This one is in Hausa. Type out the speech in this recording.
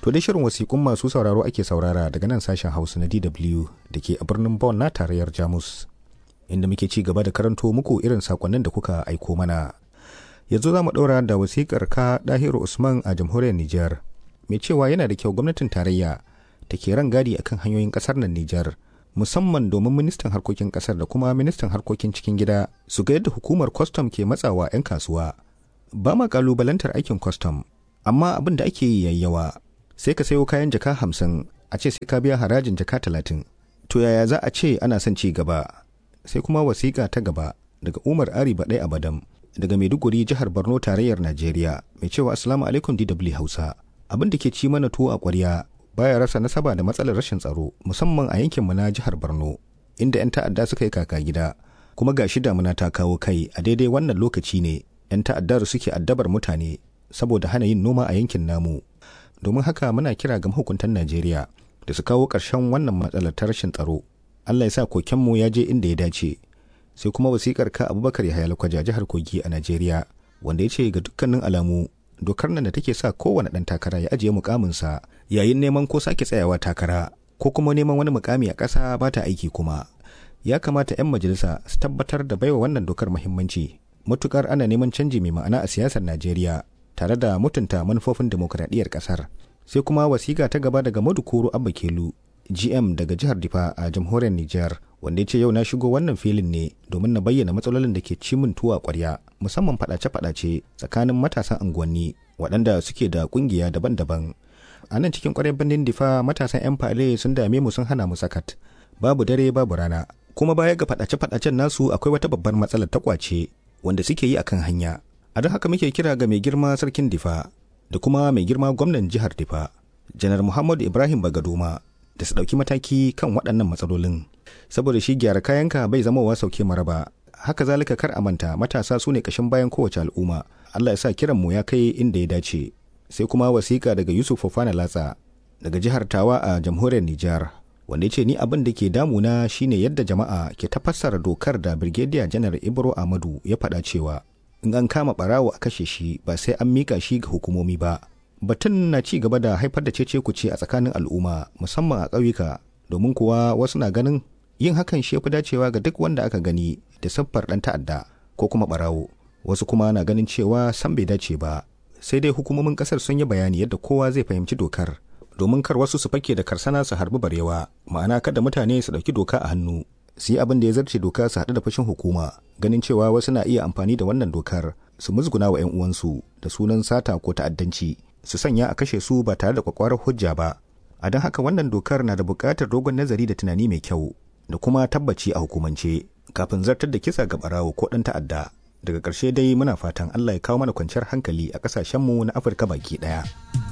To dai shirin wasiƙun masu sauraro ake saurara daga nan sashen Hausa na DW da ke a birnin Bonn na tarayyar Jamus. Inda muke ci gaba da karanto muku irin sakonnin da kuka aiko mana. Yanzu za mu ɗaura da wasiƙar ka Dahiru Usman a jamhuriyar Nijar. Mai cewa yana da kyau gwamnatin tarayya ta ke rangadi akan hanyoyin ƙasar nan Nijar. Musamman domin ministan harkokin ƙasar da kuma ministan harkokin cikin gida su ga yadda hukumar kwastam ke matsawa 'yan kasuwa. Ba ma ƙalubalantar aikin kwastam, amma abin da ake yi yayyawa sai ka sayo kayan jaka hamsin a ce sai ka biya harajin jaka talatin to yaya za a ce ana son ci gaba sai kuma wasiƙa ta gaba daga umar ari baɗai abadam daga maiduguri jihar borno tarayyar najeriya mai cewa assalamu alaikum dw hausa abin da ke ci mana tuwo a ƙwarya baya rasa nasaba da matsalar rashin tsaro musamman a yankinmu na jihar borno inda 'yan ta'adda suka yi kaka gida kuma ga shi damuna ta kawo kai a daidai wannan lokaci ne 'yan ta'addar suke addabar mutane saboda hana yin noma a yankin namu domin haka muna kira ga mahukuntan Najeriya da su kawo ƙarshen wannan matsalar ta rashin tsaro. Allah ya sa kokenmu ya je inda ya dace. Sai kuma wasikar ka Abubakar Yahaya Lakwaja jihar Kogi a Najeriya wanda ya ce ga dukkanin alamu dokar nan da take sa kowane ɗan takara ya ajiye mukaminsa yayin neman ko sake tsayawa takara ko kuma neman wani mukami a ƙasa ba ta aiki kuma. Ya kamata 'yan majalisa su tabbatar da baiwa wannan dokar muhimmanci matukar ana neman canji mai ma'ana a siyasar Najeriya tare da mutunta manufofin demokuraɗiyyar ƙasar. Sai kuma wasiƙa ta gaba daga Madukuru Abba Kelu, GM daga jihar Difa a jamhuriyar Nijar, wanda ya ce yau na shigo wannan filin ne domin na bayyana matsalolin da ke ci min tuwa ƙwarya, musamman faɗace-faɗace tsakanin matasan unguwanni waɗanda suke da ƙungiya daban-daban. A nan cikin ƙwarar birnin Difa matasan 'yan fale sun dame mu sun hana mu sakat. Babu dare babu rana. Kuma baya ga faɗace-faɗacen nasu akwai wata babbar matsalar ta ƙwace wanda suke yi akan hanya. a don haka muke kira ga mai girma sarkin difa da kuma mai girma gwamnan jihar difa janar muhammadu ibrahim bagadoma da su ɗauki mataki kan waɗannan matsalolin saboda shi gyara kayanka bai zamowa sauke maraba haka zalika kar a manta matasa su ne ƙashin bayan kowace al'umma allah ya sa kiran mu ya kai inda ya dace sai kuma wasiƙa daga yusuf fofana latsa daga jihar tawa a jamhuriyar nijar wanda ya ce ni abin da ke damuna shine yadda jama'a ke tafassara dokar da birgediya janar ibro amadu ya faɗa cewa in an kama barawo a kashe shi ba sai an mika shi ga hukumomi ba batun na ci gaba da haifar da cece kuce a tsakanin al'umma musamman a ƙauyuka domin kuwa wasu na ganin yin hakan shi fi dacewa ga duk wanda aka gani da siffar ɗan ta'adda ko kuma barawo wasu kuma na ganin cewa san bai dace ba sai dai hukumomin ƙasar sun yi bayani yadda kowa zai fahimci dokar domin kar wasu su fake da karsana su harbi barewa ma'ana kada mutane su ɗauki doka a hannu su yi abin da ya zarce doka su haɗu da fashin hukuma ganin cewa wasu na iya amfani da wannan dokar su musguna wa 'yan uwansu da sunan sata ko ta'addanci su sanya a kashe su ba tare da kwakwarar hujja ba a don haka wannan dokar na da buƙatar dogon nazari da tunani mai kyau da kuma tabbaci a hukumance kafin zartar da kisa ga barawo ko ɗan ta'adda daga ƙarshe dai muna fatan allah ya kawo mana kwanciyar hankali a ƙasashenmu na afirka baki ɗaya.